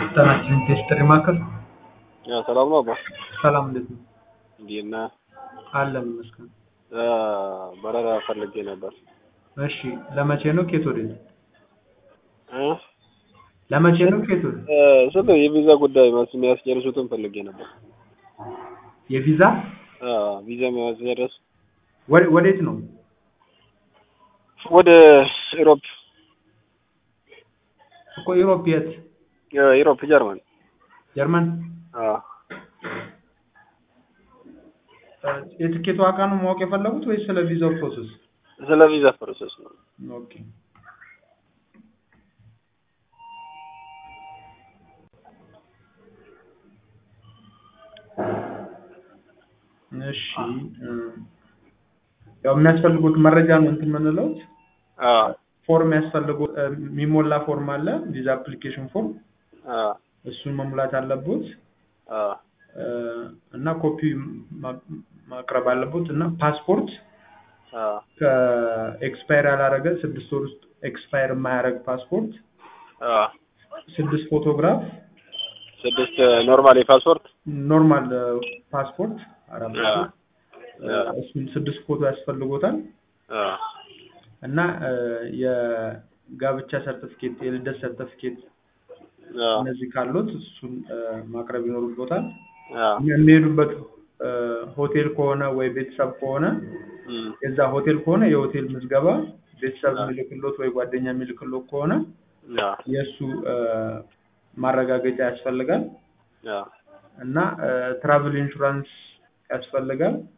ጤናችን ቴስትሪ ማዕከል ያው ሰላም ነው አባ ሰላም እንዴት ነው? እንዴት ነህ? አለን ይመስገን። እ በረራ ፈልጌ ነበር እሺ ለመቼ ነው? ኬት ወዴት? እ ለመቼ ነው? ኬት ወዴት? እ ስለ የቪዛ ጉዳይ ማለት የሚያስጨርሱትን ፈልጌ ነበር። የቪዛ አ ቪዛ የሚያስጨርስ ወደ- ወዴት ነው? ወደ ኢሮፕ እኮ ዩሮፕ የት? እ ኢሮፕ ጀርመን ጀርመን። አ እ የትኬቱ ዋጋ ነው ማወቅ የፈለጉት ወይስ ስለ ቪዛው ፕሮሰስ? ስለ ቪዛ ፕሮሰስ ነው። ኦኬ እሺ እ ያው የሚያስፈልጉት መረጃ ነው እንትን የምንለው አ ፎርም ያስፈልጉ እ የሚሞላ ፎርም አለ ቪዛ አፕሊኬሽን ፎርም አ እሱን መሙላት አለቦት አ እ እና ኮፒ ማ- ማቅረብ አለቦት እና ፓስፖርት አ ከኤክስፓየር ያላረገ ስድስት ወር ውስጥ ኤክስፓየር የማያደርግ ፓስፖርት አ ስድስት ፎቶግራፍ ስድስት ኖርማል የፓስፖርት ኖርማል ፓስፖርት አራት አ ፎቶ እ እሱን ስድስት ፎቶ ያስፈልጎታል አ እና እ የጋብቻ ሰርቲፊኬት የልደት ሰርቲፊኬት አ እነዚህ ካሉት እሱን እ ማቅረብ ይኖርቦታል አ የሚሄዱበት እ ሆቴል ከሆነ ወይ ቤተሰብ ከሆነ እም የዛ ሆቴል ከሆነ የሆቴል ምዝገባ ቤተሰብ አ የሚልክሎት ወይ ጓደኛ የሚልክሎት ከሆነ አ የእሱ እ ማረጋገጫ ያስፈልጋል አ እና ትራቭል ኢንሹራንስ ያስፈልጋል